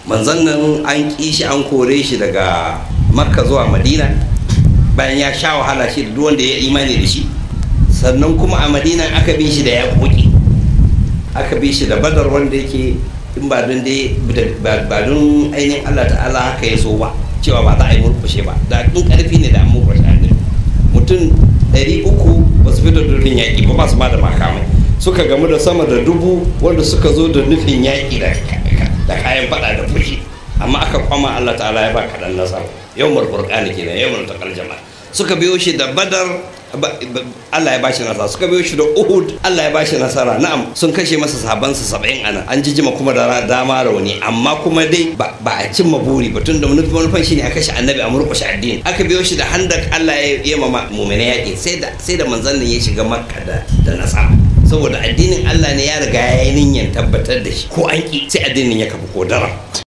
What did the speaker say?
manzon nan an ƙi shi an kore shi daga makka zuwa madina bayan ya sha wahala shi da duk wanda ya imani da shi sannan kuma a madina aka bi shi da ya koki aka bi shi da badar wanda yake in ba don dai ba don ainihin Allah ta'ala haka ya so ba cewa ba za a yi murkushe ba da in karfi ne da an murkushe annabi mutum ɗari uku ba su fito da nufin yaƙi ba ba su ma da makamai suka gamu da sama da dubu wanda suka zo da nufin yaƙi da kayan faɗa da fushi amma aka kwama Allah ta'ala ya ba kaɗan nasara yau murfurƙani kenan yau murtakal jama'a suka biyo shi da badar Allah ya bashi nasara suka biyo shi da Uhud Allah ya bashi nasara na'am sun kashe masa sabansa saba'in ana an jijima kuma da dama rauni amma kuma dai ba a cimma buri ba tun da manufan shi ne a kashe annabi a murƙushe addini aka biyo shi da handak Allah ya yi ma mumina yaƙi sai da sai da manzon nan ya shiga makka da da nasara saboda addinin Allah ne ya riga ya yi niyyar tabbatar da shi ko an ki sai addinin ya kafa ko dara